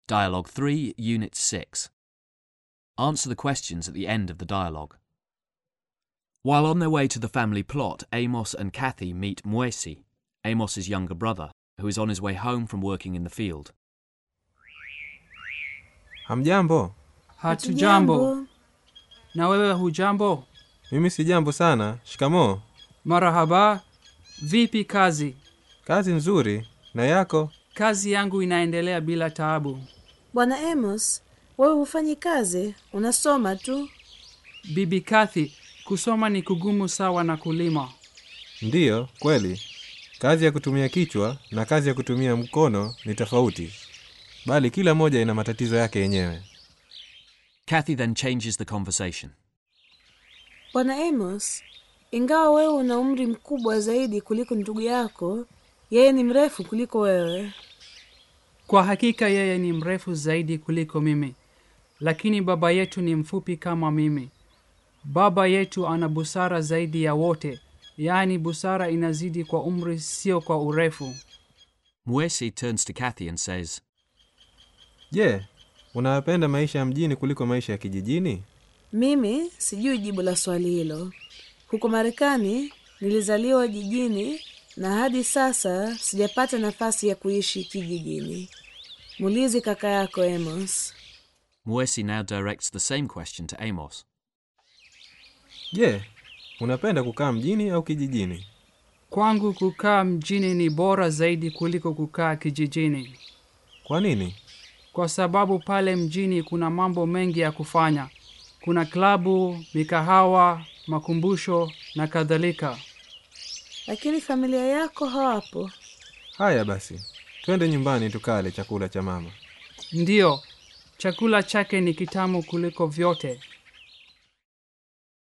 Dialogue 3, Unit 6. Answer the questions at the end of the dialogue. While on their way to the family plot, Amos and Kathy meet Mwesi, Amos's younger brother, who is on his way home from working in the field. Hamjambo? Hatujambo. Na wewe hujambo? Mimi si jambo sana. Shikamoo. Marahaba. Vipi kazi? Kazi nzuri. Na yako? Kazi yangu inaendelea bila taabu. Bwana Amos, wewe hufanyi kazi, unasoma tu. Bibi Kathy, kusoma ni kugumu sawa na kulima. Ndiyo, kweli. Kazi ya kutumia kichwa na kazi ya kutumia mkono ni tofauti, bali kila moja ina matatizo yake yenyewe. Kathy then changes the conversation. Bwana Amos, ingawa wewe una umri mkubwa zaidi kuliko ndugu yako, yeye ni mrefu kuliko wewe. Kwa hakika yeye ni mrefu zaidi kuliko mimi, lakini baba yetu ni mfupi kama mimi. Baba yetu ana busara zaidi ya wote, yaani busara inazidi kwa umri, sio kwa urefu. Mwesi turns to Kathy and says, Je, unayapenda maisha ya mjini kuliko maisha ya kijijini? Mimi sijui jibu la swali hilo. Huko Marekani nilizaliwa jijini na hadi sasa sijapata nafasi ya kuishi kijijini. Muulize kaka yako Amos. Mwesi now directs the same question to Amos. Je, unapenda kukaa mjini au kijijini? Kwangu kukaa mjini ni bora zaidi kuliko kukaa kijijini, Kwa nini? kwa sababu pale mjini kuna mambo mengi ya kufanya. Kuna klabu, mikahawa, makumbusho na kadhalika. Lakini familia yako hawapo. Haya basi, twende nyumbani tukale chakula cha mama. Ndiyo, chakula chake ni kitamu kuliko vyote.